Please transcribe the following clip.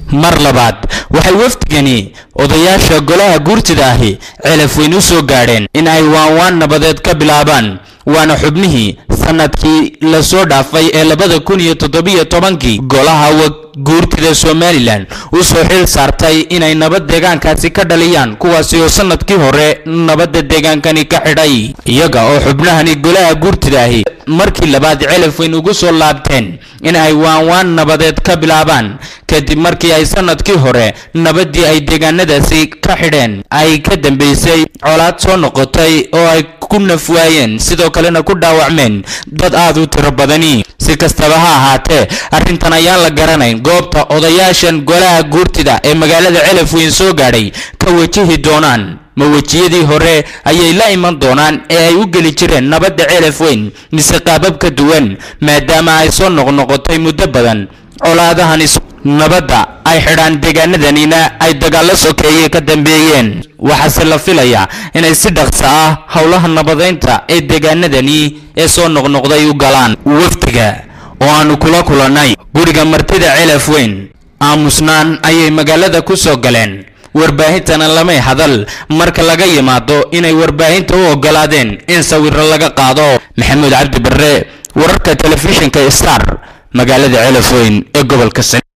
mar labaad waxay wafdigani odayaasha golaha guurtida ahi celaf weyn u soo gaadheen in ay waanwaan nabadeed ka bilaabaan waana xubnihii sanadkii lasoo dhaafay ee labada kun iyo toddobiyo tobankii golaha guurtida somalilan u soo xil saartay inay nabad deegaankaasi ka dhaliyaan kuwaasi oo sanadkii hore nabadda deegaankani ka xidhay iyaga oo xubnahani golaha guurtida ahi markii labaad celaf weyn ugu soo laabteen in ay waanwaan nabadeed ka bilaabaan kadib markii ay sanadkii hore nabaddii ay deegaanadaasi ka xidheen ay ka dambeysay colaad soo noqotay oo ay ku nafwaayeen sidoo kalena ku dhaawacmeen dad aad u tiro badani si kastaba ha ahaatee arrintan ayaan la garanayn goobta odayaashan golaha guurtida ee magaalada celaf weyn soo gaadhay ka wajihi doonaan ma wejiyadii hore ayay la iman doonaan ee ay u geli jireen nabadda celaf weyn mise qaabab ka duwan maadaama ay soo noqnoqotay muddo badan colaadahan nabadda ay xidhaan deegaanadanina ay dagaallo sokeeye ka dambeeyeen waxaase la filayaa inay si dhaqso ah howlaha nabadeynta ee deegaanadani ee soo noqnoqday u galaan wafdiga oo aanu kula kulannay guriga martida celaf weyn aamusnaan ayay magaalada ku soo galeen warbaahintana lamay hadal marka laga yimaado inay warbaahinta u ogolaadeen in sawiro laga qaado maxamuud cabdi barre wararka telefishinka star magaalada celaf weyn ee gobolka